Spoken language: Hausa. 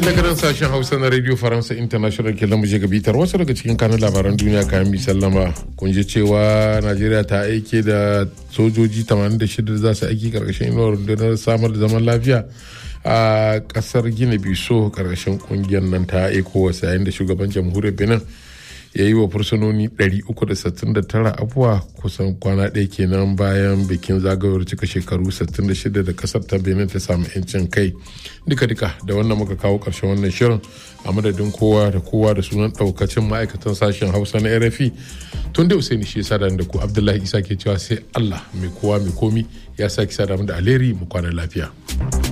daga nan sashen hausa na radio faransa international ke lamu ga bitar wasu daga cikin kanun labaran duniya kayan mi sallama kun ji cewa najeriya ta aike da sojoji 86 za su aiki karkashin inuwar rundunar samar da zaman lafiya a kasar gina biso karkashin kungiyar nan ta ecowas yayin da shugaban jamhuriyar benin ya yi wa fursunoni 369 abuwa kusan kwana ɗaya kenan bayan bikin zagayowar cika shekaru 66 da kasar ta benin ta samu 'yancin kai duka-duka da wannan muka kawo ƙarshen wannan shirin a madadin kowa da kowa da sunan ɗaukacin ma'aikatan sashen hausa na rfi tun da usaini shi sada da ku abdullahi isa ke cewa sai allah mai kowa mai komi ya sake sada da alheri mu kwana lafiya.